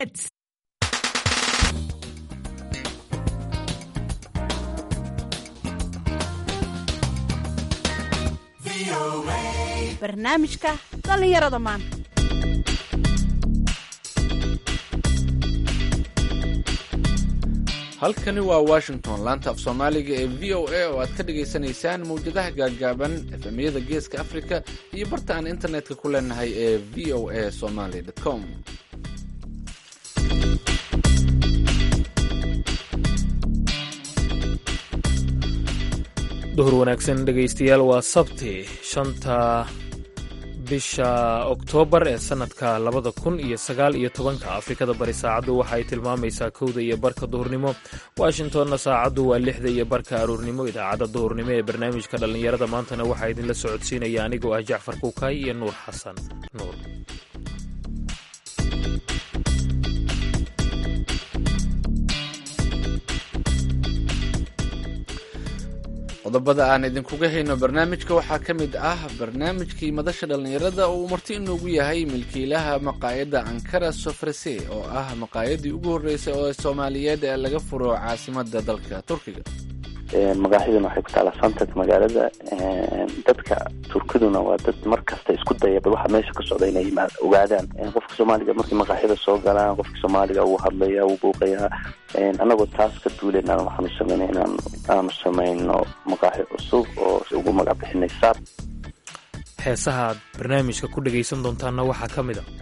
It's barnaamijka dhallinyarada maanta halkani waa washington laanta af soomaaliga ee v o a oo aad ka dhagaysanaysaan mawjadaha gaaggaaban efemyada geeska afrika iyo barta aan internetka ku leenahay ee v o a somaly com duhur wanaagsan dhegaystayaal waa sabti shanta bisha oktoobar ee sannadka labada kun iyo sagaal iyo tobanka afrikada bari saacaddu waxa ay tilmaamaysaa kowda iyo barka duhurnimo washingtonna saacaddu waa lixda iyo barka aruurnimo idaacadda duhurnimo ee barnaamijka dhallinyarada maantana waxaa idinla socodsiinaya anigoo ah jacfar kuukay iyo nuur xasan nuur qodobada aan idinkuga hayno barnaamijka waxaa ka mid ah barnaamijkii madasha dhallinyarada oo uu marti inoogu yahay milkiilaha maqaayadda ankara sofrese oo ah maqaayadii ugu horreysay oo soomaaliyeed ee laga furo caasimada dalka turkiga magaaxiduna waxay ku taalaa santat magaalada dadka turkiduna waa dad mar kasta isku dayaba waxa meesha ka socda inay ogaadaan qofka soomaaliga markay magaaxyada soo galaan qofka soomaaliga wuu hadlaya wuu buuqayaa anagoo taas ka duulen waxaanu sameynay inaan aanu samayno magaaxi cusub oo ugu magac bixinay saab heesaha aad barnaamijka ku dhegaysan doontaanna waxaa ka mid a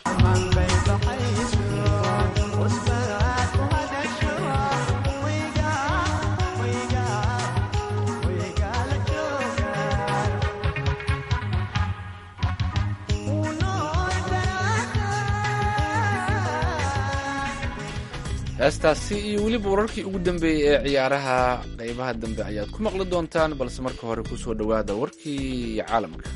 heestaasi iyo weliba wararkii ugu dambeeyey ee ciyaaraha qaybaha dambe ayaad ku maqli doontaan balse marka hore ku soo dhowaada warkii caalamka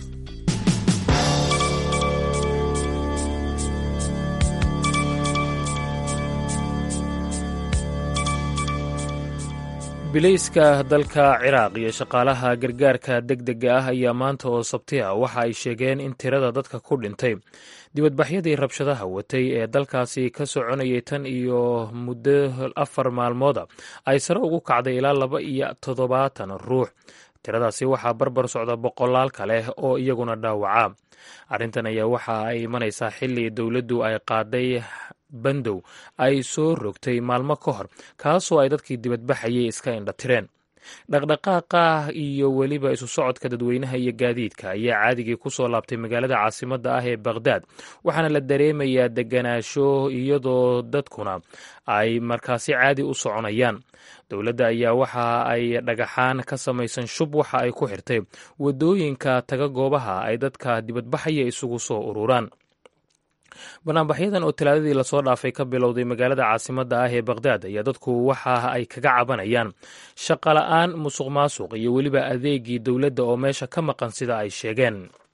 bilayska dalka ciraaq iyo shaqaalaha gargaarka deg dega ah ayaa maanta oo sabti ah waxa ay sheegeen in tirada dadka ku dhintay dibadbaxyadii rabshadaha watay ee dalkaasi ka soconayay tan iyo muddo afar maalmooda ay sare ugu kacday ilaa laba iyo toddobaatan ruux tiradaasi waxaa barbar socda boqolaal kale oo iyaguna dhaawaca arrintan ayaa waxa ay imanaysaa xilli dowladdu ay qaaday bandow ay soo rogtay maalmo ka hor kaasoo ay dadkii dibadbaxayay iska indhatireen dhaqdhaqaaqa iyo weliba isu socodka dadweynaha iyo gaadiidka ayaa caadigii ku soo laabtay magaalada caasimadda ah ee bakhdad waxaana la dareemayaa deganaasho iyadoo dadkuna ay markaasi caadi u soconayaan dowladda ayaa waxa ay dhagaxaan ka samaysan shub waxa ay ku xirtay waddooyinka taga goobaha ay dadka dibadbaxaya isugu soo ururaan banaanbaxyadan oo talaadadii lasoo dhaafay ka bilowday magaalada caasimadda ah ee bakhdad ayaa dadku waxa ay kaga cabanayaan shaqola'aan musuq maasuq iyo weliba adeegii dowladda oo meesha ka maqan sida ay sheegeen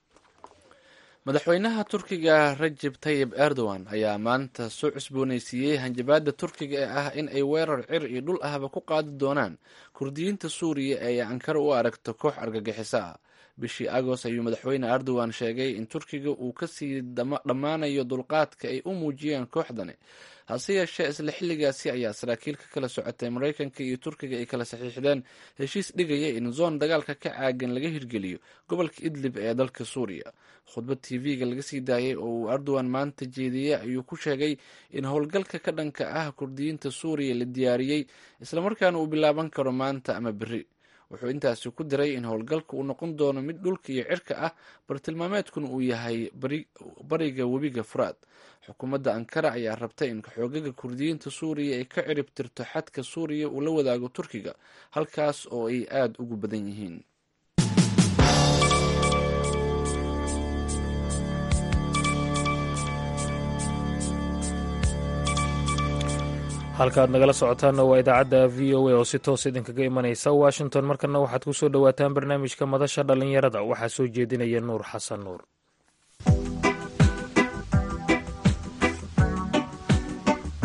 madaxweynaha turkiga rajeb tayib erdogan ayaa maanta soo cusboonaysiiyey hanjabaadda turkiga ee ah in ay weerar cir iyo dhul ahba ku qaadi doonaan kurdiyiinta suuriya ee ankara u aragto koox argagixiso ah bishii agoost ayuu madaxweyne erdogan sheegay in turkiga uu kasii dhammaanayo dulqaadka ay u muujiyeen kooxdani hase yeeshee isla xilligaasi ayaa saraakiil ka kala socotay maraykanka iyo turkiga ay kala saxiixdeen heshiis dhigaya in zoon dagaalka ka caagan laga hirgeliyo gobolka idlib ee dalka suuriya khudbad t v-ga laga sii daayay oo uu erdogan maanta jeediyey ayuu ku sheegay in howlgalka ka dhanka ah kurdiyiinta suuriya la diyaariyey islamarkaana uu bilaaban karo maanta ama beri wuxuu intaasi ku diray in howlgalka uu noqon doono mid dhulka iyo cirka ah bartilmaameedkuna uu yahay bariga webiga furaad xukuumadda ankara ayaa rabtay in xoogaga kurdiyiinta suuriya ay ka cirib tirto xadka suuriya uu la wadaago turkiga halkaas oo ay aada ugu badan yihiin halka aad nagala socotaanna waa idaacadda v o a oo si toos idinkaga imanaysa washington markana waxaad ku soo dhowaataan barnaamijka madasha dhallinyarada waxaa soo jeedinaya nuur xasan nuur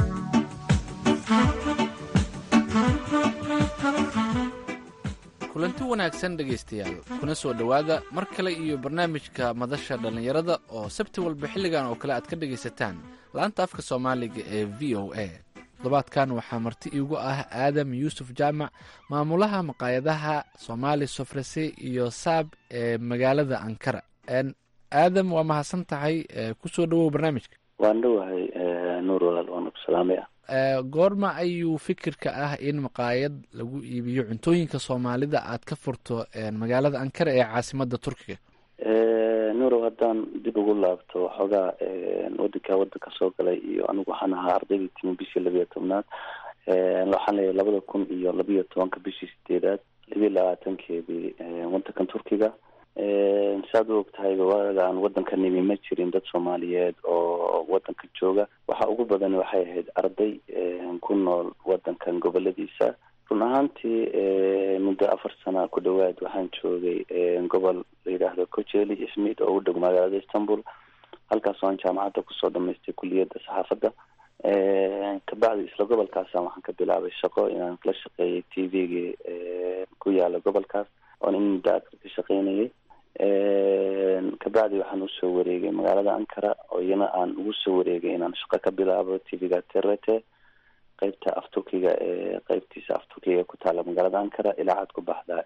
kulanti kulanti wanaagsan dhegaystayaal kuna soo dhowaada mar kale iyo barnaamijka madasha dhallinyarada oo sabti walba xilligan oo kale aad ka dhegaysataan laanta afka soomaaliga ee v o a toddobaadkan waxaa marti iigu ah aadam yuusuf jaamac maamulaha maqaayadaha soomaali sofrese iyo saab ee magaalada ankara aadam waa mahadsan tahay kusoo dhowow barnaamijka waan dhowahay nuur walaal waana ku salaamaya goorma ayuu fikirka ah in maqaayad lagu iibiyo cuntooyinka soomaalida aad ka furto magaalada ankara ee caasimada turkiga nuurow haddaan dib ugu laabto waxoogaa wadankaa wadanka soo galay iyo anigu waxaan ahaa ardaydii timi bishii labiyo tobnaad waxaan leeyahay labada kun iyo labiyo tobanka bishii sideedaad labiyo labaatankeedii wadankan turkiga saad u og tahayba waaga aan wadanka nimi ma jirin dad soomaaliyeed oo wadanka jooga waxa ugu badan waxay ahayd arday ku nool wadankan goboladiisa run ahaantii muddo afar sana ku dhawaad waxaan joogay gobol la yidhaahdo cojeli smith oo u dhow magaalada istanbul halkaasoo aan jaamacadda kusoo dhamaystay kuliyadda saxaafadda kabacdi isla gobolkaasa waxaan ka bilaabay shaqo inaan la shaqeeyay t v-gii ku yaala gobolkaas oon in muddo a ka shaqeynayay kabacdi waxaan usoo wareegay magaalada ankara oo iyana aan ugu soo wareegay inaan shaqo ka bilaabo t v-ga terete qeybta afturkiga ee qeybtiisa afturkiga ku taala magaalada ankara ilaacad ku baxda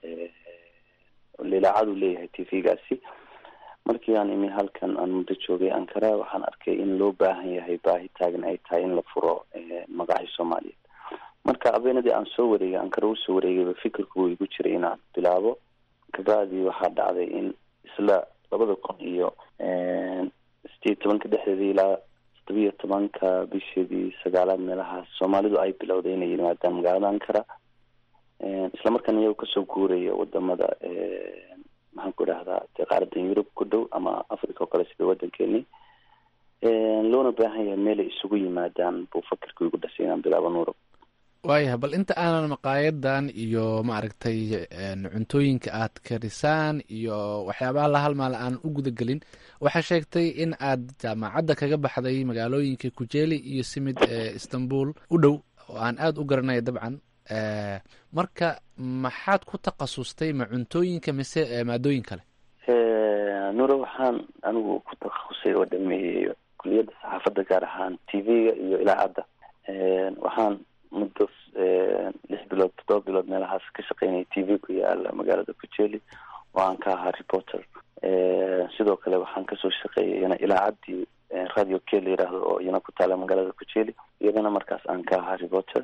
ilaacadu leeyahay t v-gaasi markii aan imi halkan aan muddo joogay ankara waxaan arkay in loo baahan yahay baahi taagan ay tahay in la furo maqaaxi soomaaliyeed marka abeenadii aan soo wareegay ankara usoo wareegayba fikirku wuu igu jiray inaan bilaabo kabacdi waxaa dhacday in isla labada kun iyo sideed tobanka dhexdeedii ilaa todobiyo tobanka bisheedii sagaalaad meelahaas soomaalidu ay bilowday inay yimaadaan magaalada ankara isla markaan iyago kasoo guuraya wadamada maxaan ku idhahdaa dee qaaradan yurub ku dhow ama africa oo kale sida wadankeeni loona baahan yahay meelay isugu yimaadaan buu fakirku igu dhasay inaan bilaabo nuurab waayahay bal inta aanan maqaayadan iyo maaragtay cuntooyinka aad karisaan iyo waxyaabaha la halmaala aan u gudagelin waxaa sheegtay in aad jaamacadda kaga baxday magaalooyinka kujeli iyo simid ee istanbul u dhow oo aan aada u garanaya dabcan marka maxaad ku takhasustay ma cuntooyinka mise maadooyin kale nuro waxaan anigu ku takhasusay oo dhameeyey kuliyadda saxaafadda gaar ahaan t v-ga iyo ilaacadda waxaan muddo lix bilood toddoba bilood meelahaas ka shaqeynaya t v ku yaala magaalada kujeli oo aan ka ahaa reporter sidoo kale waxaan kasoo shaqeeyay iyana ilaacaddii radio ke la yidhaahdo oo iyana ku taala magaalada kujeli iyadana markaas aan ka ahaa reporter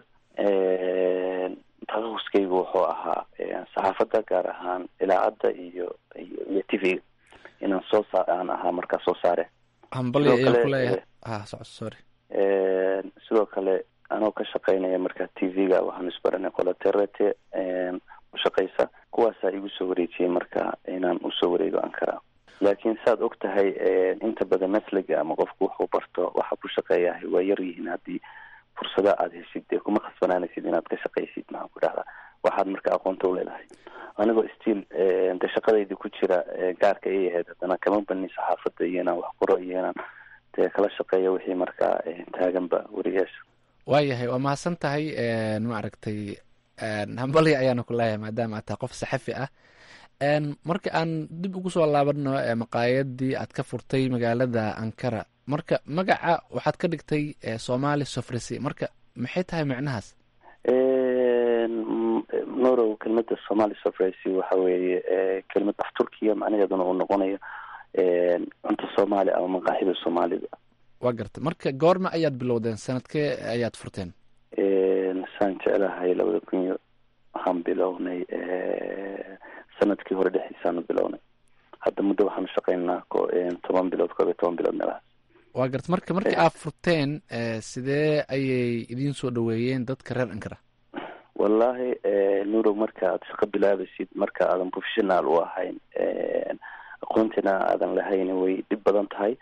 takhahuskaygu wuxuu ahaa saxaafadda gaar ahaan ilaacadda iyo iyo t v-ga inaan soo sa aan ahaa markaas soo saare hambali ayaan kuleeyahay ah so sorry sidoo kale anoo ka shaqeynaya marka t v-ga waxaan isbaranay qola terete ushaqeysa kuwaasaa igu soo wareejiyay marka inaan usoo wareego ankara laakiin saad og tahay inta badan masliga ama qofku wuxuu barto waxa ku shaqeeyahay waa yar yihiin haddii fursada aada heshid dee kuma khasbanaanaysid inaad ka shaqaysid maxaan ku dhahdaa waxaad marka aqoonta u leedahay anigoo stiil de shaqadaydi ku jira gaarka ay ahayd haddana kama banin saxaafadda iyo inaan wax qoro iyo inaan dee kala shaqeeyo wixii markaa taaganba weriyaasha waayahay waa mahadsan tahay maaragtay hambali ayaana ku leeyahay maadaama aad tahay qof saxafi ah marka aan dib ugu soo laabano maqaayadii aad ka furtay magaalada ankara marka magaca waxaad ka dhigtay somali sofrisi marka maxay tahay macnahaas norow kelmada somali sofrisi waxa weeye kelmad af turkiya macnaheeduna uu noqonayo cunto soomaali ama maqaaxida soomaalida waa garta marka goorma ayaad bilowdeen sanadkee ayaad furteen saan jeclahay labada kun iyo waxaan bilownay sanadkii hore dhexdiisaanu bilownay hadda muddo waxaanu shaqeynaa toban bilood koob iyo toban bilood meelahaas waa garta marka markii aad furteen sidee ayay idiin soo dhaweeyeen dadka reer ankara wallahi nurow marka aad shaqo bilaabaysid marka aadan professional u ahayn aqoontina aadan lahayn way dhib badan tahay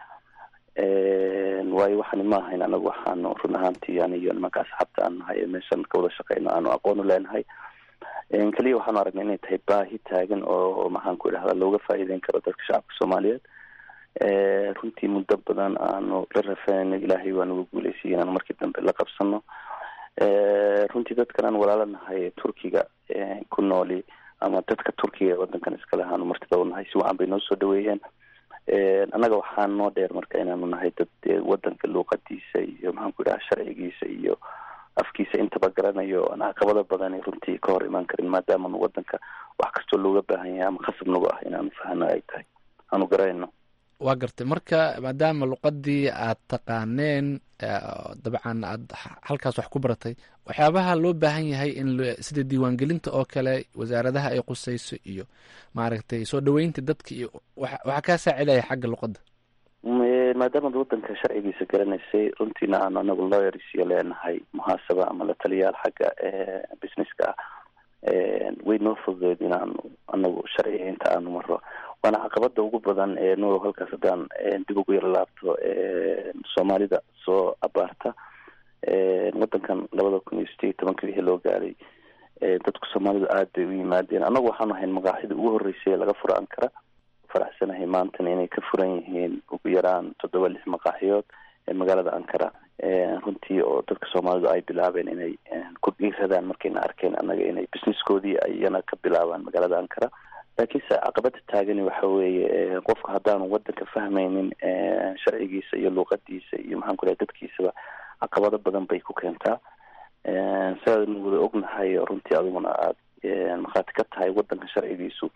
waayo waxaani ma ahayn anagu waxaanu run ahaantii aniyo nimanka asxaabta aan nahay ee meeshan ka wada shaqeyno aanu aqoon u leenahay keliya waxaanu aragnay inay tahay baahi taagan oo maxaan ku idhahdaa looga faa'iideyn karo dadka shacabka soomaaliyeed runtii muddo badan aanu la rafanayno ilaahay waa nagu guuleysay inaanu markii dambe la qabsano runtii dadkan aan walaalanahay turkiga ku nooli ama dadka turkiga ee wadankan iskale ahaanu martida u nahay si wacan bay noo soo dhaweeyeen annaga waxaa noo dheer marka inaanu nahay dad wadanka luuqadiisa iyo maxaan ku idhaha sharcigiisa iyo afkiisa intaba garanayo aan caqabado badani runtii ka hor imaan karin maadaamanu wadanka wax kastoo looga baahan yahay ama khasab nagu ah inaanu fahano ay tahay aanu garanayno waa gartay marka maadaama luqadii aad taqaaneen dabcan aad halkaas wax ku baratay waxyaabaha loo baahan yahay in sida diiwaangelinta oo kale wasaaradaha ay qusayso iyo maaragtay soo dhaweynta dadka iyo waxaa kaa saacidaya xagga luqadda maadaamaad wadanka sharcigiisa garanaysay runtiina aanu anagu lawyersiyo leenahay muhaasaba ama la taliyaal xagga businesska ah way noo fududeed inaanu anagu sharciga inta aanu maro waana caqabada ugu badan ee nuurow halkaas haddaan dib ugu yaro laabto soomaalida soo abaarta wadankan labada kun iyo sideed iyo tobanka wixii loo gaaray dadku soomaalidu aada bay u yimaadeen annagu waxaanu ahayn maqaaxida ugu horreysay ee laga furo ankara faraxsanahay maantana inay ka furan yihiin ugu yaraan toddoba lix maqaaxiyood ee magaalada ankara runtii oo dadka soomaalidu ay bilaabeen inay ku dhiiradaan markayna arkeen annaga inay businesskoodii iyana ka bilaabaan magaalada ankara laakiinse caqabada taagani waxa weeye qofka haddaanu wadanka fahmaynin sharcigiisa iyo luuqadiisa iyo maxaan ku lahay dadkiisaba caqabado badan bay ku keentaa sidaadnu wada ognahay runtii adiguna aada markhaati ka tahay wadanka sharcigiisu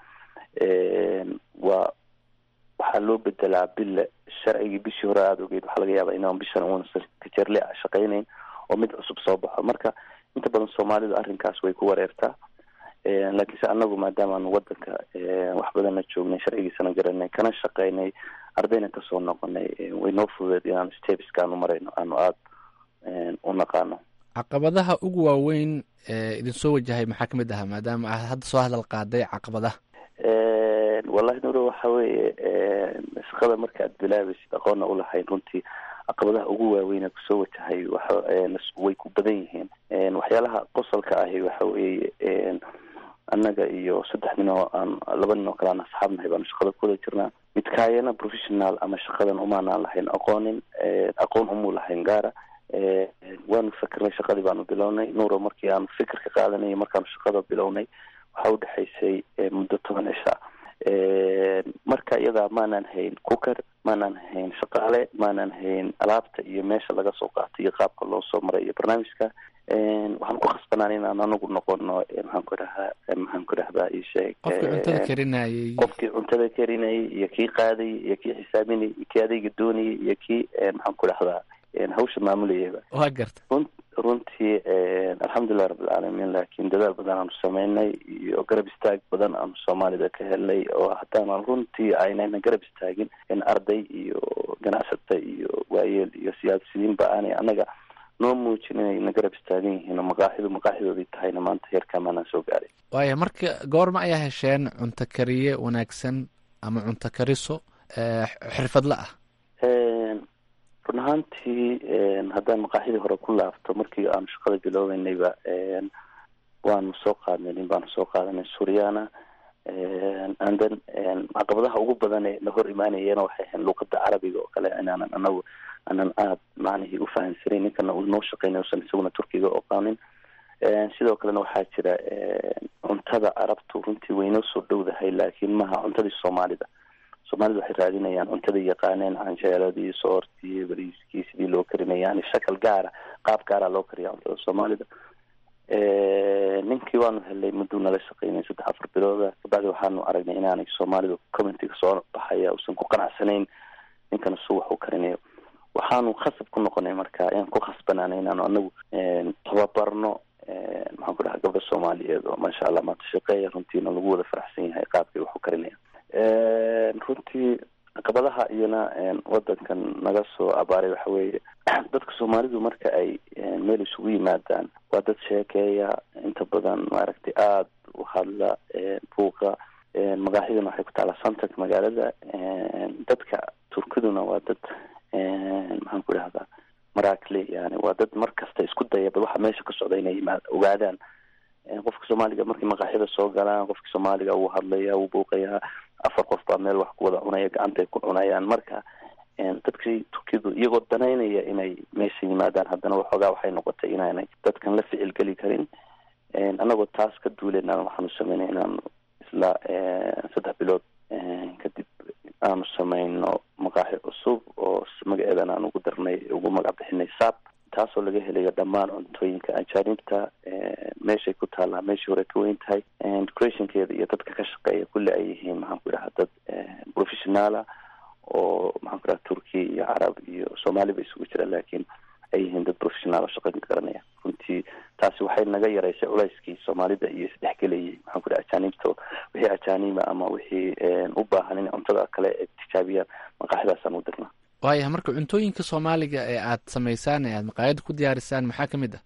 waa waxaa loo bedelaa bille sharcigii bishii hore aada ogeyd waxaa laga yaabaa inaan bishan uunsan kajerle a shaqaynayn oo mid cusub soo baxo marka inta badan soomaalidu arrinkaas way ku wareertaa laakiinse anagu maadaamaanu wadanka wax badanna joognay sharcigiisana garanay kana shaqaynay ardayna kasoo noqonay way noo fududeed inaanu stebiska aanu marayno aanu aada u naqaano caqabadaha ugu waaweyn ee idin soo wajahay maxaa kamid ahaa maadaama aad hadda soo hadal qaaday caqabadaha wallahi nuro waxa weeye shaqada marka aad bilaabaysid aqoonna ulahayn runtii caqabadaha ugu waaweyn ee kusoo wajahay way ku badan yihiin waxyaalaha qosolka ahi waxa weeye annaga iyo saddex nin oo aan laba nin oo kale aan asxaab nahay baanu shaqada kuwada jirnaa midkaayana professional ama shaqadan umaanaan lahayn aqoonin aqoon umuu lahayn gaara waanu fikirnay shaqadii baanu bilownay nuuro markii aanu fikir ka qaadanay markaanu shaqada bilownay waxaa udhexaysay muddo toban cisha marka iyadaa maanaan hayn cooker maanaan hayn shaqaale maanaan hayn alaabta iyo meesha laga soo qaatay iyo qaabka loo soo maray iyo barnaamijka waxaan ku khasbanaan inaan anagu noqono maxaan ku dhahaa maxaan ku dhahdaa isheeg qofkii cuntada karinayay qofkii cuntada karinayay iyo kii qaadayay iyo kii xisaabinayay iyo kii adayga doonayay iyo kii maxaan ku dhahdaa hawsha maamulayaba waa garta run runtii alxamdulilah rabbilcaalamiin laakiin dadaal badan aanu sameynay iyo garab istaag badan aanu soomaalida ka helnay oo haddaanan runtii aynayna garab istaagin arday iyo ganacsata iyo waayeel iyo siyaasiyiinba aanay annaga noo muujin inayna garab istaagan yihiin oo maqaaxidu maqaaxidoodii tahayna maanta heerkaa maanaan soo gaaray waaya marka goorma ayaa hesheen cunto kariye wanaagsan ama cunto kariso xirfadla ah run ahaantii haddaan maqaaxidii hore ku laabto markii aanu shaqada biloobeynayba waanu soo qaadnay nin baanu soo qaadanay suryana andan caqabadaha ugu badan ee na hor imaanayena waxay ahayn luuqada carabiga oo kale inaanan anagu aanan aada macnihii ufahamsanayn ninkana uu noo shaqeynay usan isaguna turkiga oqaanin sidoo kalena waxaa jira cuntada carabtu runtii waynoo soo dhowdahay laakiin maha cuntadii soomaalida soomaalida waxay raadinayaan cuntada yaqaaneen canjeeladii soortii bariiskii sidii loo karinaya yani shakal gaara qaab gaara loo kariya cuntada soomaalida ninkii waanu helay mudduu nala shaqeynay saddex afar bilooda kabacdi waxaanu aragnay inaanay soomaalidu commentiga soo baxaya uusan ku qanacsanayn ninkana su wax u karinayo waxaanu khasab ku noqonay marka ayaan ku khasbanaanay inaanu anagu tababarno maxaan ku dhaha gabdho soomaaliyeed oo maasha allah maanta shaqeeya runtiina lagu wada faraxsan yahay qaabkay wax u karinaya runtii caqabadaha iyana wadankan naga soo abaaray waxa weeye dadka soomaalidu marka ay meel isugu yimaadaan waa dad sheekeeya inta badan maaragtay aada u hadla buuqa magaaxiduna waxay ku taalaa santak magaalada dadka turkiduna waa dad maxaan ku dhahdaa maraakle yani waa dad mar kasta isku dayaba waxa meesha ka socda inay yimaad ogaadaan qofka soomaaliga markay maqaaxyada soo galaan qofka soomaaliga wuu hadlaya wuu buuqayaa afar qof baa meel wax ku wada cunaya gacantay ku cunayaan marka dadkii turkidu iyagoo danaynaya inay meesha yimaadaan haddana waxoogaa waxay noqotay inaanay dadkan la ficil geli karin annagoo taas ka duuleyna waxaanu sameynay inaanu isla saddex bilood kadib aanu sameyno maqaaxi cusub oo magaceedan aan ugu darnay ugu magac bixinay sab taasoo laga helayo dhammaan cuntooyinka ajaanibta meeshay ku taallaa meeshii hore ka weyn tahay decorationkeeda iyo dadka ka shaqeeya kulli ay yihiin maxaan ku idhaha dad professionaala oo maxaan ku idhaha turkiya iyo carab iyo soomaali ba isugu jira laakiin ay yihiin dad professionaal oo shaqada garanaya runtii taasi waxay naga yaraysay culayskii soomaalida iyo isdhexgelayay maxaan ku idhaha ajaanibta wixii ajaaniba ama wixii u baahan in cuntada kale ay tijaabiyaan maqaaxidaasaan u dirnaa waayah marka cuntooyinka soomaaliga ee aad samaysaan ee aad maqaayada ku diyaarisaan maxaa ka mid ah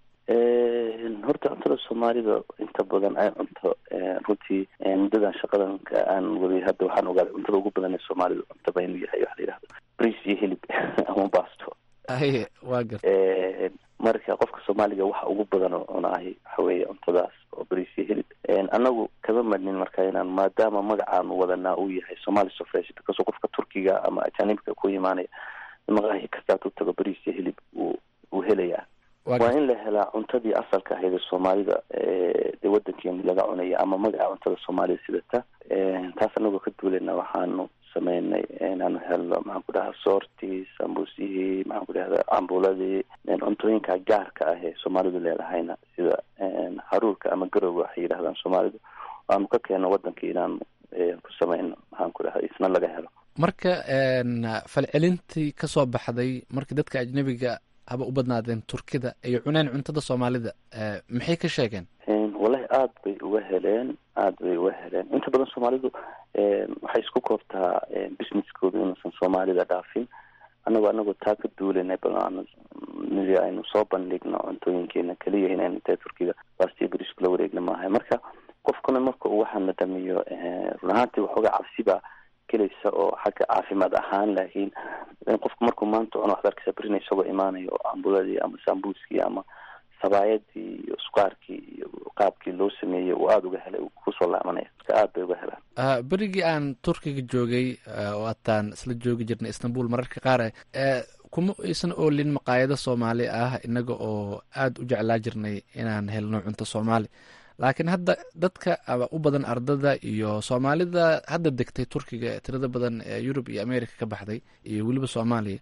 horta cuntada soomaalida inta badan ay cunto runtii muddadan shaqadan aan waday hadda waxaan ogaaday cuntada ugu badan ee soomaalida cuntaba inuu yahay waxa la yidhahdo bris iyo hilib ama basto aye waa garta marka qofka soomaaliga waxa ugu badan oo cunaahay waxa weeye cuntadaas oo bris iyo hilib annagu kama madnin marka inaan maadaama magacaanu wadanaa uu yahay somali sofresh because qofka turkiga ama ajaanibka ku imaanaya maqaahi kastaad u tago bris iyo hilib uu uu helayaa waa in la helaa cuntadii asalka ahayd ee soomaalida dee wadankeeni laga cunaya ama magaca cuntada soomaalida sidata taas anagoo ka duuleyna waxaanu sameynay inaanu helno maxaan ku dhaha soortii sambuusihii maxaan ku dhahda cambuladii cuntooyinka gaarka ah ee soomaalidu leedahayna sida haruurka ama garowga waxay yidhahdaan soomaalidu aanu ka keenno wadankii inaanu ku sameyno maxaan ku dhaha isna laga helo marka falcelintii kasoo baxday markii dadka ajnabiga haba u badnaadeen turkida ay cuneen cuntada soomaalida maxay ka sheegeen wallahi aada bay uga heleen aada bay uga heleen inta badan soomaalidu waxay isku koobtaa businesskooda inuusan soomaalida dhaafin anagoo anagoo taa ka duulanay bal nidi aynu soo bandhigno cuntooyinkeena keliya inaynu dee turkiga bastiya bris kula wareegna maahay marka qofkuna marka uu waxaana dhamiyo run ahaantii waxoogaa cabsiba gelaysa oo xagga caafimaad ahaan laakiin qofku markuu maanta cuno waxad arkaysa berina isagoo imaanayo oo ambuladii ama sambuuskii ama sabaayadii iyo suqaarkii iyo qaabkii loo sameeyey uu aada uga helay kusoo laamanaya marka aada bay uga helaan berigii aan turkiga joogay oo ataan isla joogi jirnay istanbul mararka qaar kuma aysan oolin maqaayado soomaali ah inaga oo aada u jeclaa jirnay inaan helno cunto soomaali laakiin hadda dadka u badan ardada iyo soomaalida hadda degtay turkiga tirada badan ee yurub iyo america ka baxday iyo weliba soomaaliya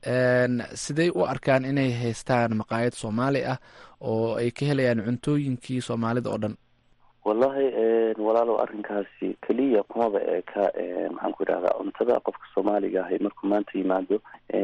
sidey u arkaan inay haystaan maqaayad soomaali ah oo ay ka helayaan cuntooyinkii soomaalida oo dhan wallahi walaalow arrinkaasi keliya kumaba eeka maxaan ku idhahdaa cuntada qofka soomaaliga ahay markuu maanta yimaado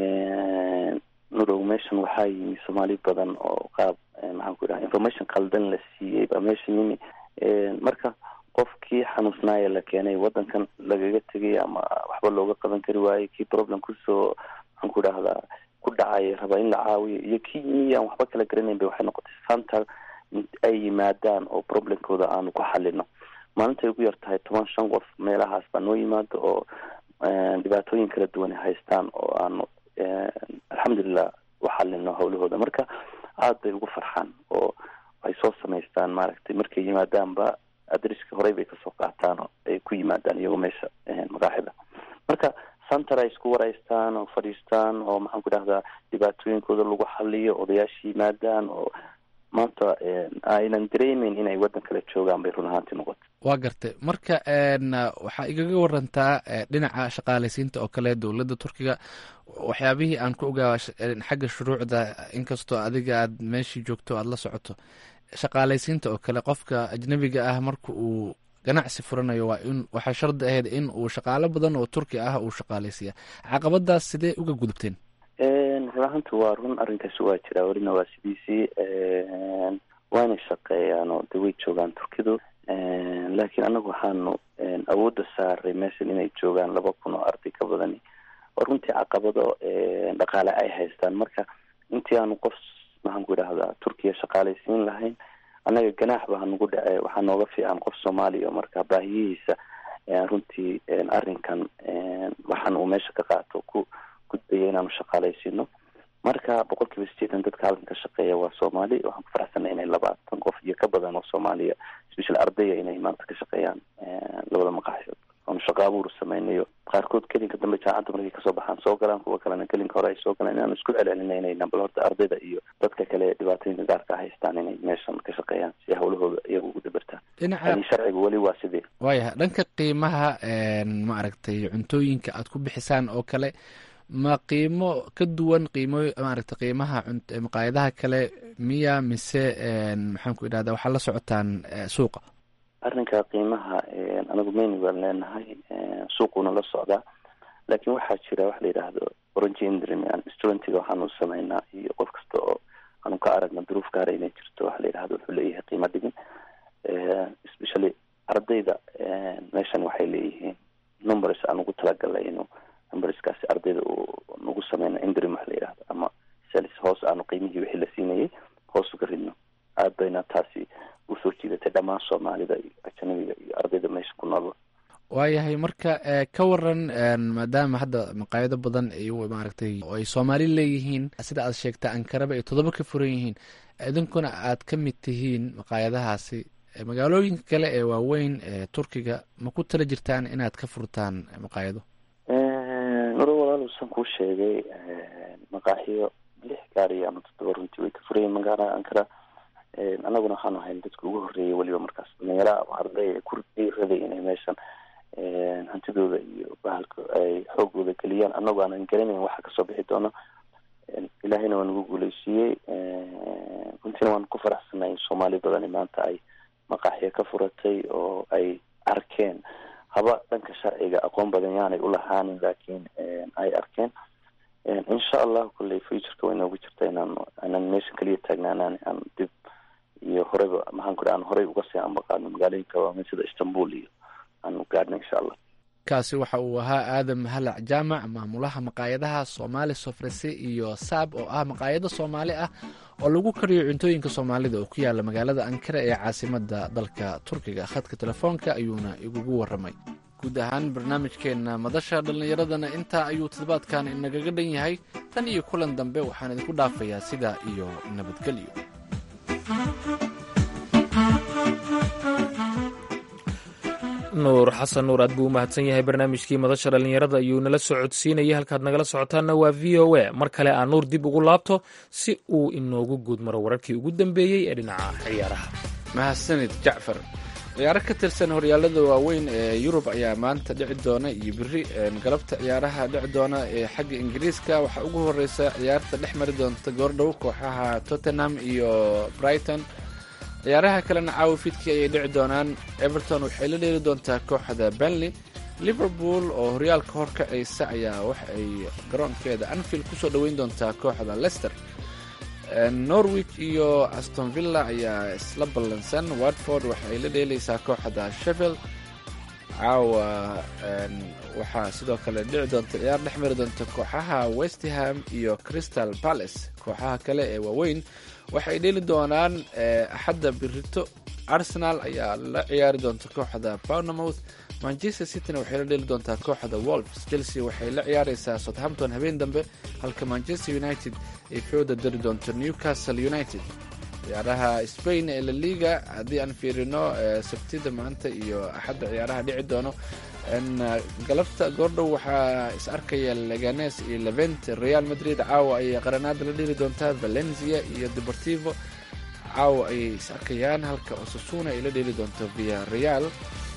nurow meeshan waxaa yimi soomaali badan oo qaab maxaan ku idhaha information qaldan la siiyey baa meesha yimi marka qofkii xanuusnaaya la keenay wadankan lagaga tegay ama waxba looga qaban kari waayey kii problem kusoo maxaan ku idhahdaa ku dhacay rabaa in la caawiyo iyo kii yimi aan waxba kala garanayn ba waxay noqotay center ay yimaadaan oo problemkooda aanu ku xalino maalintay ugu yar tahay toban shan qof meelahaas baa noo yimaado oo dhibaatooyin kala duwan haystaan oo aanu alxamdulilah u xalino hawlahooda marka aada bay ugu farxaan oo ay soo samaystaan maaragtay markay yimaadaanba adriska horey bay kasoo qaataan oo ay ku yimaadaan iyagoo meesha maqaaxida marka center ay isku waraystaan oo fadhiistaan oo maxaan ku dhahdaa dhibaatooyinkooda lagu xaliyo odayaasha yimaadaan oo maanta aynan dareemeyn inay waddan kale joogaan bay run ahaantii noqotay waa gartay marka waxaa igaga warantaa dhinaca shaqaalaysiinta oo kale dowladda turkiga waxyaabihii aan ku ogaa xagga shuruucda inkastoo adiga aad meeshii joogto aada la socoto shaqaalaysiinta oo kale qofka ajnabiga ah marka uu ganacsi furanayo waa in waxaa shardi ahayd in uu shaqaalo badan oo turki ah uu shaqaalaysiiya caqabadaas sidee uga gudubteen run ahaanti waa run arrinkaasi waa jiraa welina waa sidiisii waana shaqeeyaan oo de way joogaan turkidu laakiin anagu waxaanu awoodda saaray meeshan inay joogaan laba kun oo arday ka badani oo runtii caqabado dhaqaale ay haystaan marka intii aanu qof maxaan ku idhahdaa turkiya shaqaalaysiin lahayn annaga ganaax baa nagu dhace waxaa nooga fiican qof soomaaliya marka baahiyihiisa runtii arrinkan waxaan uu meesha ka qaato ku gudbaya inaanu shaqaalaysiino marka boqol kiiba sideetan dadka halkan ka shaqeeya waa soomaali waxaan ku faraxsanay inay labaatan qof iyo ka badan oo soomaaliya special ardaya inay maanta ka shaqeeyaan labada maqaaxiyood oo oon shaqo abuur samaynayo qaarkood kelinka dambe jaacadda markay kasoo baxaan soo galaan kuwa kalena kelinka hore ay soo galaan inaan isku celcelinayna bal horta ardayda iyo dadka kale ee dhibaatooyinka gaarka haystaan inay meeshan ka shaqeeyaan si hawlahooda iyaga ugu dabartaan dhinaca yani sharciga weli waa sidii waayahay dhanka qiimaha ma aragtay cuntooyinka aad ku bixisaan oo kale ma qiimo ka duwan qiimo maaragtay qiimaha cunt- maqaayadaha kale miya mise maxaan ku idhahda waxaa la socotaan eh, suuqa arrinka qiimaha anagu meni baan leenahay suuquna la socdaa laakiin waxaa jira waxa la yidhaahdo orange indrim yani studentiga waxaanu sameynaa iyo qof kasta oo aanu ka aragna duruuf gaara inay jirto waxa la yidhahdo wuxuu leeyahay qiimo dhigin especially ardayda meeshan waxay leeyihiin numbers aan ugu talagalnay inuu numberskaasi ardayda uu nagu sameyno indrim waxa la yidhahdo ama sales hoos aanu qiimihii wixii la siinayay hoos uga ridno aad bayna taasi usoo jiidatay dhammaan soomaalida iyo ajanabiga iyo ardayda meesha ku nool waayahay marka eh, ka waran en, maadaama hadda maqaayado badan ay maaragtay oo ay soomaali leeyihiin sida aad sheegta ankaraba ay toddoba ka furan yihiin idinkuna aad ka mid tihiin maqaayadahaasi Eh, magaalooyinka kale ee waaweyn ee turkiga ma ku tala jirtaan inaad ka furtaan maqaayado maro walaaluusan kuu sheegay maqaaxiyo lix gaari ama toddoba runtii way ka furayiin magaalada ankara annaguna waxaanu ahayn dadka ugu horreeyay weliba markaas dhalinyara arday ku dhiiraday inay meeshan hantidooda iyo bahalka ay xoogooda geliyaan annagu aanan garanayn waxa kasoo bixi doono ilaahayna waa nagu guuleysiiyey runtiina waan ku faraxsanay in soomaali badani maanta ay maqaaxiyo ka furatay oo ay arkeen haba dhanka sharciga aqoon badan yaanay ulahaanin laakiin ay arkeen insha allahu kulley futureka way noogu jirta inaan aanan meeshan keliya taagnaanaan aan dib iyo horeyba maxaan ku aan horey uga sii ambaqaadno magaalooyinka waaweyn sida istanbul iyo aanu gaadhno insha allah kaasi waxa uu ahaa aadam halac jaamac maamulaha maqaayadaha soomaali sofrese iyo saab oo ah maqaayado soomaali ah oo lagu kariyo cuntooyinka soomaalida oo ku yaala magaalada ankara ee caasimada dalka turkiga khadka telefoonka ayuuna igugu waramay guud ahaan barnaamijkeenna madasha dhallinyaradana intaa ayuu toddobaadkan inagaga dhan yahay tan iyo kulan dambe waxaan idinku dhaafayaa sidaa iyo nabadgelyo nuur xasan nuur aad buu u mahadsan yahay barnaamijkii madasha dhallinyarada ayuu nala soo codsiinayay halkaad nagala socotaanna waa v o a mar kale aan nuur dib ugu laabto si uu inoogu guud maro wararkii ugu dambeeyey ee dhinaca ciyaaraha mahadsanid jacfar ciyaaro ka tirsan horyaalada waaweyn ee yurub ayaa maanta dhici doona iyo beri galabta ciyaaraha dhici doona ee xagga ingiriiska waxaa ugu horeysa ciyaarta dhex mari doonta goordhow kooxaha tottenham iyo brighton ciyaaraha kalena caawa fiidkii ayay dhici doonaan everton waxay la dheeli doontaa kooxda benley liverpool oo horyaalka horkacaysa ayaa waxa ay garoonkeeda anfield kusoo dhoweyn doontaa kooxda leicester norwich iyo aston villa ayaa isla ballansan watford waxa ay la dheeleysaa kooxda sheffield caawa waxaa sidoo kale dhici doonta ciyaar dhex mari doonta kooxaha westham iyo crystal palace kooxaha kale ee waaweyn waxay dheeli doonaan axadda birito arsenal ayaa la ciyaari doonta kooxda bournemouth manchester cityna waxay la dheeli doontaa kooxda wolves chelsea waxay la ciyaareysaa southampton habeen dambe halka manchester united ay fooda dari doonto newcastle united ciyaaraha spain ee la liga haddii aan fiirino sabtida maanta iyo axadda ciyaaraha dhici doono galabta goordhow waxaa is arkaya leganes iyo levent real madrid caawa ayay qaranaada la dheli doontaa valencia iyo deportivo caawa ayay is arkayaan halka osasuna ay la dheli doonto via real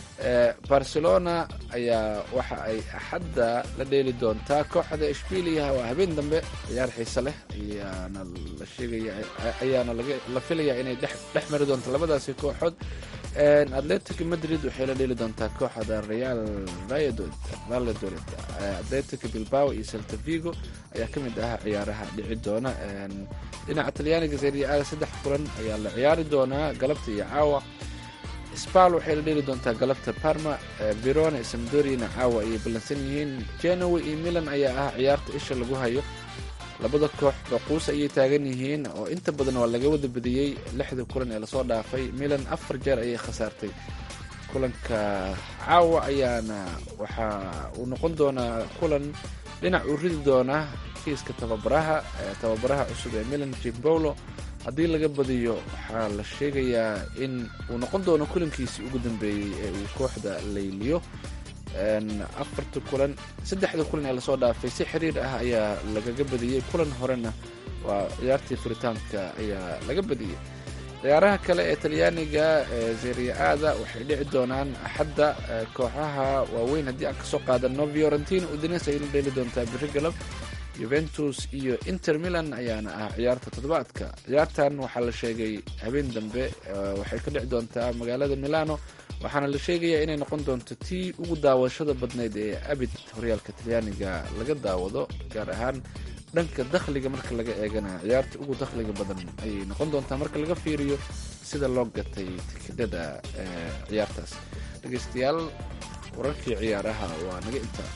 barcelona ayaa waxa ay axadda la dheeli doontaa kooxda ishbiliya waa habeen dambe ciyaar xiise leh ayaana la sheegaya ayaana la filaya inay dhex mari doonto labadaasi kooxood atletic madrid waxay la dheeli doontaa kooxda real valladolid atletic bilbao iyo celta vigo ayaa ka mid ah ciyaaraha dhici doona dhinaca talyaaniga serie a saddex kulan ayaa la ciyaari doonaa galabta iyo caawa spal waxay la dheeli doontaa galabta parma verona samdorina caawa ayay ballansan yihiin genoa iyo milan ayaa ah ciyaarta isha lagu hayo labada koox baquus ayay taagan yihiin oo inta badan waa laga wada badiyey lixda kulan ee lasoo dhaafay milan afar jeer ayay khasaartay kulanka caawa ayaana waxa uu noqon doonaa kulan dhinac uu ridi doonaa kiiska tababaraha tababaraha cusub ee milan jimbolo haddii laga badiyo waxaa la sheegayaa in uu noqon doono kulankiisii ugu dambeeyey ee uu kooxda layliyo afarta kulan saddexda kulan ee lasoo dhaafay si xiriir ah ayaa lagaga badiyey kulan horena waa ciyaartii furitaanka ayaa laga badiyey ciyaaraha kale ee talyaaniga ee seria-aada waxay dhici doonaan axadda kooxaha waaweyn haddii aan kasoo qaadano fiorentina udines ayayna dheeli doontaa biri galab yuventus iyo inter milan ayaana ah ciyaarta toddobaadka ciyaartan waxaa la sheegay habeen dambe waxay ka dhici doontaa magaalada milano waxaana la sheegayaa inay noqon doonto tii ugu daawashada badnayd ee abid horyaalka talyaaniga laga daawado gaar ahaan dhanka dakhliga marka laga eegana ciyaarta ugu dakhliga badan ayay noqon doontaa marka laga fiiriyo sida loo gatay tikidhada ciyaartaas dhegeystayaal wararkii ciyaaraha waa naga intaa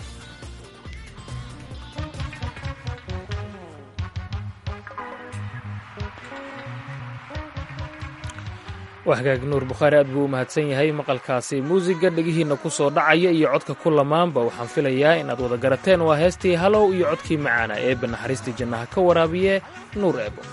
waa hagaag nuur bukhaari aad buu u mahadsan yahay maqalkaasi muusiga dhegihiinna ku soo dhacaya iyo codka ku lamaanba waxaan filayaa inaad wada garateen waa heestii halow iyo codkii macaana eebba naxariistii jannaha ka waraabiye nuur eebo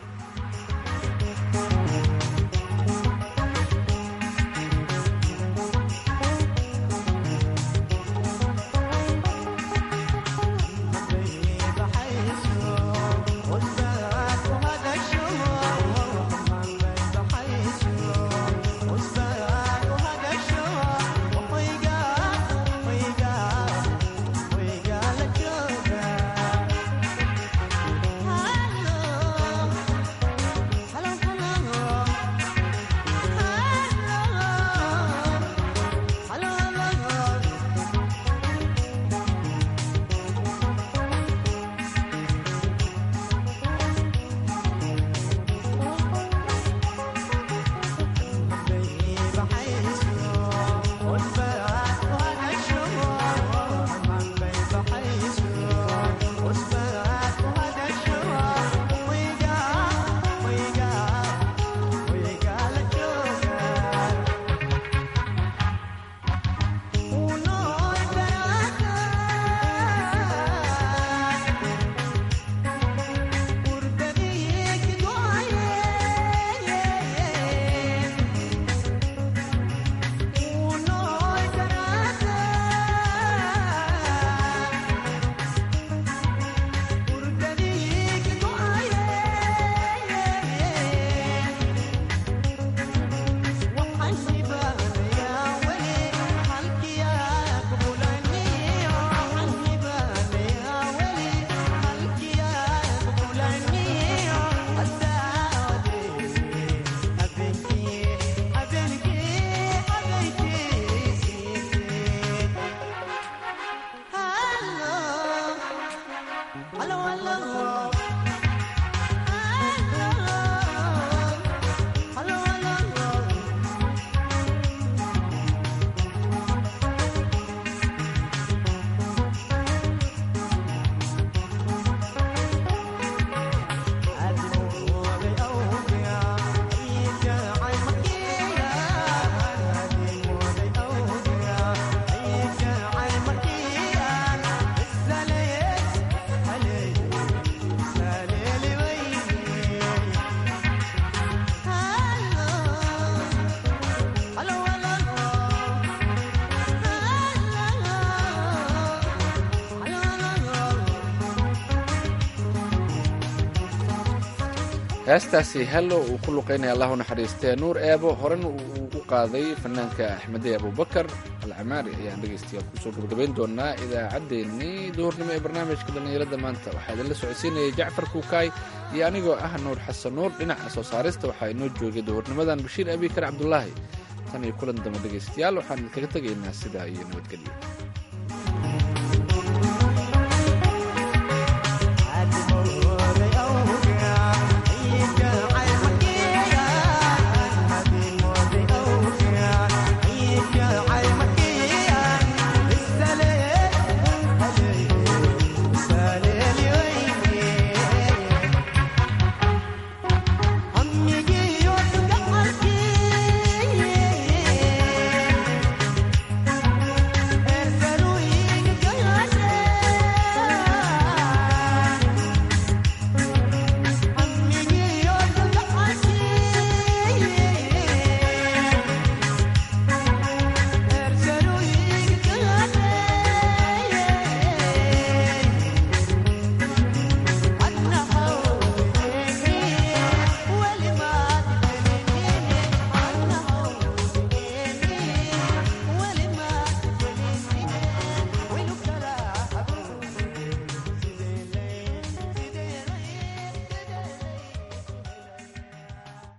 heestaasi hello uu ku luqaynaya allah u naxariistee nuur eebo horena uu u qaaday fanaanka axmedey abubakar alcamaari ayaan dhegaystayaal kusoo gabagabayn doonaa idaacaddeenii duhurnimo ee barnaamijka dhallinyarada maanta waxaa idinla socodsiinayay jacfar kuukaay iyo anigoo ah nuur xasan nuur dhinaca soo saarista waxaa inoo joogay duhurnimadan bashiir abikar cabdulaahi tan iyo kulan dambe dhegaystayaal waxaan idinkaga tegaynaa sidaa iyo nabadgelyo